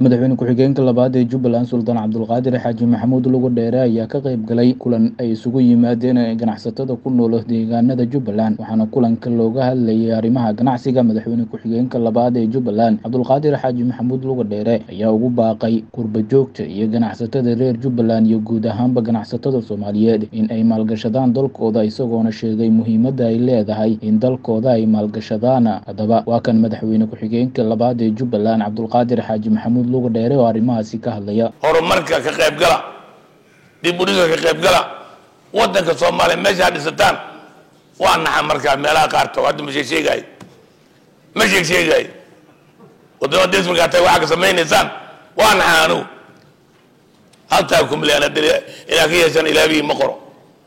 madaxweyne ku-xigeenka labaad ee jubbaland sultaan cabdulqaadir xaaji maxamuud lugu dheere ayaa ka qayb galay kulan ay isugu yimaadeen ganacsatada ku nool deegaanada jubbaland waxaana kulanka looga hadlayay arrimaha ganacsiga madaxweyne ku-xigeenka labaad ee jubbaland cabdulqaadir xaaji maxamuud lugu dheere ayaa ugu baaqay qurba joogta iyo ganacsatada reer jubbaland iyo guud ahaanba ganacsatada soomaaliyeed in ay maalgashadaan dalkooda isagoona sheegay muhiimadda ay leedahay in dalkooda ay maalgashadaan haddaba waa kan madaxweyne ku-xigeenka labaad ee jubbaland cabdulqaadir xaaji maxamuud lugu dheere oo arrimahaasi ka hadlaya horumarka ka qaybgala dib u dhiska ka qaybgala wadanka soomaaliya meesha ha dhisataan waa naxa markaa meelaha qaarto hadda ma sheeg sheegaay ma sheeg sheegaay wadamada desmigaa tahay waxaa ka samaynaysaan waa naxa anugu haltaa kumleana inaad ka yeeshaan ilaabihii ma qoro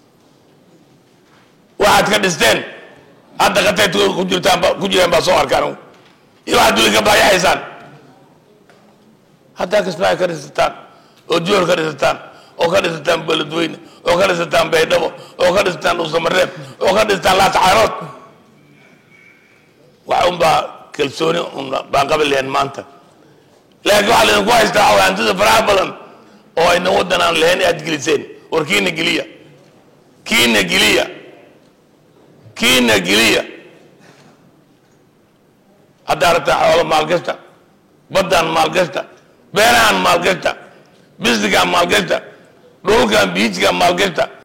waxaad ka dhisteen hadda qatay ku jirtaan ku jireen baa soo arka anugu iyo waxaad duli ka baayaxaysaan haddaa kismaayo ka dhisataan oo joor ka dhisataan oo ka dhisataan beledweyne oo ka dhisataan baydhabo oo ka dhisataan dhuusamareeb oo ka dhisataan laataxaarood wax unbaa kalsooni un baan qabi lahayn maanta laakiin waxaa laydinku haystaa waxaa hantida faraha badan oo ayna waddan aan lahayn aad geliseen war kiina geliya kiina geliya kiina geliya haddaa rabtaa xoolo maalgashta baddaan maalgashta beerahan maalgashta bisnigaan maalgashta dhulkan biijkan maalgashta